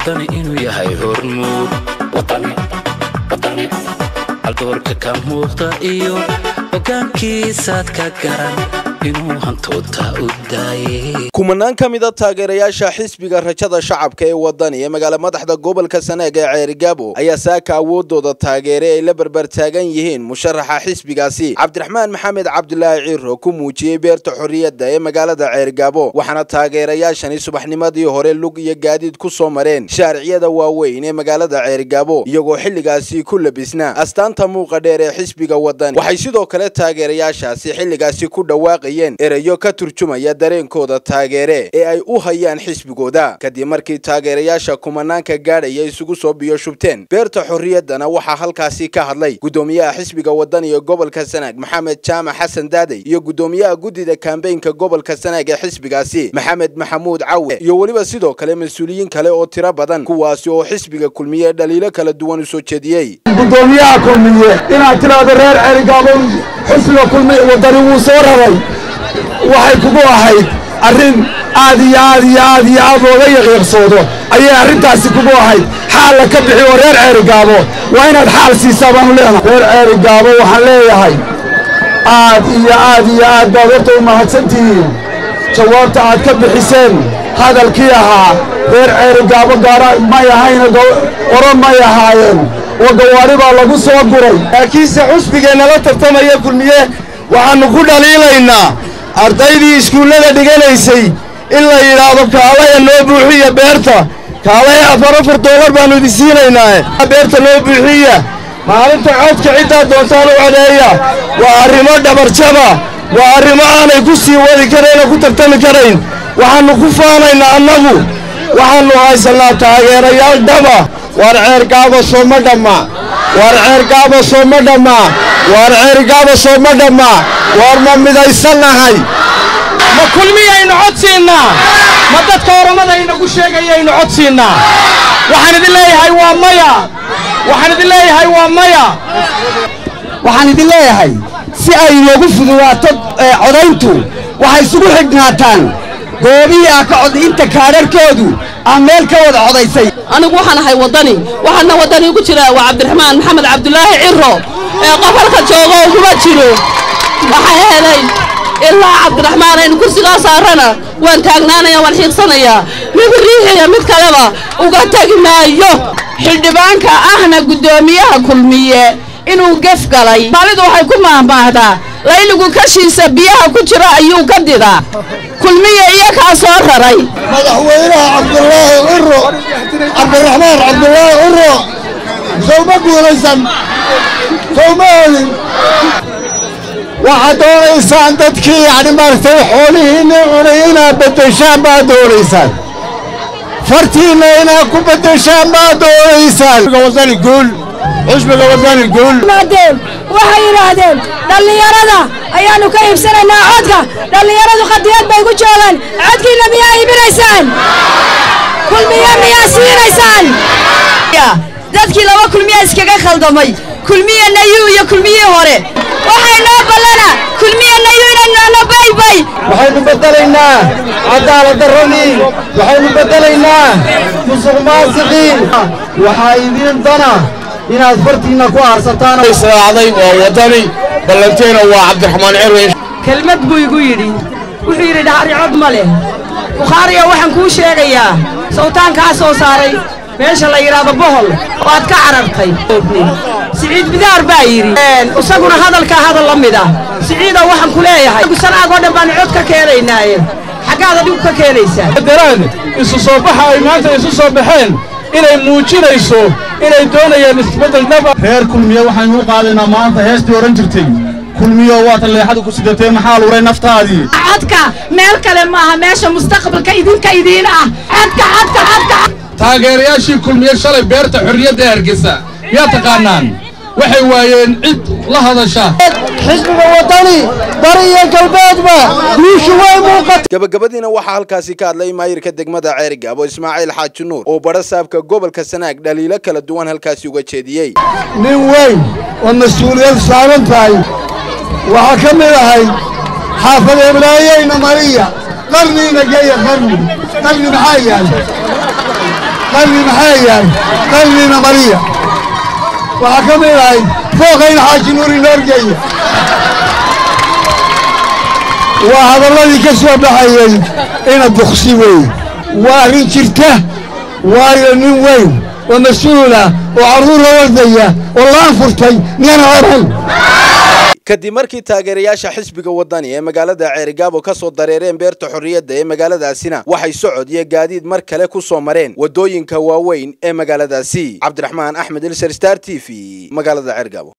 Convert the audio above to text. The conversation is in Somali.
wadani inuu yahay hormuud aldoorka ka muuqda iyo hogaankiisaad ka garan inuu hantoota u daayay kumanaan ka mida taageerayaasha xisbiga rajada shacabka ee wadani ee magaala madaxda gobolka sanaag ee ceerigaabo ayaa saaka awoodooda taageere ay la barbartaagan yihiin musharaxa xisbigaasi cabdiraxmaan maxamed cabdulaahi ciiro ku muujiyey beerta xorriyadda ee magaalada ceerigaabo waxaana taageerayaashani subaxnimadii hore lug iyo gaadiid ku soo mareen shaariciyada waaweyn ee magaalada ceerigaabo iyagoo xilligaasi ku labisna astaanta muuqa dheer ee xisbiga wadani waxay sidoo kale taageerayaashaasi xilligaasi ku dhawaaqayeen erayo ka turjumaya dareenkooda taageere ee ay u hayaan xisbigooda kadib markii taageerayaasha kumanaanka gaadhaya isugu soo biyo shubteen beerta xorriyaddana waxaa halkaasi ka hadlay guddoomiyaha xisbiga wadani ee gobolka sanaag maxamed jaamac xasan daadey iyo guddoomiyaha guddida kambeynka gobolka sanaag ee xisbigaasi maxamed maxamuud cawe iyo weliba sidoo kale mas-uuliyiin kale oo tiro badan kuwaasi oo xisbiga kulmiye dhaliilo kala duwan u soo jeediyey gudoomiyaha kulmiye inaad tidhaahdo reer ceerigaabo xisbiga kulmiye wadani wuu soo raray waxay kugu ahayd arrin aad iyo aad iyo aad iyo aad looga yaqiiqsoodo ayay arrintaasi kugu ahayd xaalla ka bixi oo reer ceerigaabo waa inaad xaal siisaa baanu leenahay reer ceerigaabo waxaan leeyahay aad iyo aad iyo aad baad horta u mahadsantihiin jawaabta aad ka bixiseen hadalkii ahaa reer ceerigaabo gaara may ahayna qoro may ahaayeen oo gawaari baa lagu soo guray laakiinse xusbigeenna la tartamaya kulmiye waxaannu ku dhaliilaynaa ardaydii iskuullada dhiganaysay in la yidhaahdo kaalaya noo buuxiya beerta kaalaya afar afar doolar baannu idin siinaynaae beerta noo buuxiya maalinta codka ciddaa doontaan u codeeya waa arrimo dhabarjaba waa arrimo aanay ku sii wadi karayn oo ku tartami karayn waxaannu ku faanaynaa annagu waxaannu haysannaa taageerayaal dhaba waar ceergaabo sooma dhamma waar ceergaabo sooma dhamma waar ceergaabo sooma dhamma waar ma midaysannahay ma kulmiyaynu codsiinnaa ma dadka oromadaynagu sheegayaynu codsiinnaa waxaan idin leeyahay waa maya waxaan idin leeyahay waa maya waxaan idin leeyahay si ay inoogu fududaato codayntu waxay isugu xidhnaataan goobihii ah ka cod inta kaadharkoodu aan meel ka wada codaysay anigu waxaan ahay waddani waxaana waddani ugu jira waa cabdiraxmaan maxamed cabdulaahi ciro ee qofarka joogo uguma jiro waxaa helay ilaa cabdiraxmaan aynu kursigaa saarana waan taagnaanaya waan xiigsanayaa mid riixiya mid kaleba uga tegi maayo xildhibaanka ahna guddoomiyaha kulmiye inuu gef galay maalidu waxay ku maahmaahdaa layligu kashiisa biyaha ku jira ayuu ka didaa kulmiye iyo kaa soo raray madaxweynaha cabdulaahi ciro cabdiraxmaan cabdulaahi ciro sowma guulaysan sowma helin waxaad doonaysaan dadkii yacni maaragtay xoolihiinna cunay inaad beddeshaan baad doonaysaan fartiinna inaad ku beddeshaan baad doonaysaan wadani guul xusbiga wadani guul waxay yidhaahdeen dhallinyarada ayaannu ka iibsanaynaa codka dhallinyaradu qadiyad bay ku joogaan codkiinna miyaa iibinaysaan kulmiye miyaa siinaysaan dadkii laba kulmiya iskaga khaldamay kulmiye nayu iyo kulmiyii hore waxay noo ballana kulmiye nayu inaynoona baybay waxaynu beddelaynaa cadaaladdarradii waxaynu beddelaynaa musuq maasiqiin waxaa idiin dana inaad fartiinna ku aarsataan israacday waa waddani ballanteena waa cabdiraxmaan cirwe kelmad buu igu yidhi wuxuu yidhi dhahri cod ma leh bukhaariya waxaan kuu sheegayaa sawtaankaa soo saaray meesha la yidhaahdo bohol oo aad ka carartay siciid bidaar baa yidhi isaguna hadalkaa hadal la mid ah siciida waxaan ku leeyahay sanaagoo dhan baanu cod ka keenaynaaye xaggaad adigu ka keenaysaa daraan isu soo baxa ay maanta isu soo baxeen inay muujinayso inay doonayaan isbeddel dhaba reer kulmiye waxaynu u qaadaynaa maanta heestii odhan jirtay kulmiyo waata leexadu ku sidatee maxaa luray naftaadii codka meel kale maaha meesha mustaqbalka idinka idiin ah codka codka codka taageerayaashii kulmiye shalay beerta xorriyadda ee hargeysa yaa taqaanaan waxay waayeen cid la hadasha xisbiga wadani bari iyo galbeedba guushu way muuqata gabagabadiina waxaa halkaasi ka hadlay maayirka degmada ceerigaabo ismaaciil xaaji nuur oo badha saabka gobolka sanaag dhaliilo kala duwan halkaasi uga jeediyey nin weyn oo mas-uuliyad saaran tahay waxaa ka mid ahay xaafad ebraayeyna mariya qarniina geeya qarni qarni maxaa yaal qalbi maxaa yahay qalbina mariya waxaa ka mid ahayd fooqayna xaaji nuur inoorgeeya waa hadalladii ka soo baxayey ina buksi weeye waa arrin jirta waayo nin weyn oo mas-uula oo carruur la wardaya oo laan furtay miyana oran kadib markii taageerayaasha xisbiga wadani ee magaalada ceerigaabo ka soo dareereen beerta xorriyadda ee magaaladaasina waxay socod iyo gaadiid mar kale ku soo mareen waddooyinka waaweyn ee magaaladaasi cabdiraxmaan axmed ilser star t v magaalada ceergaabo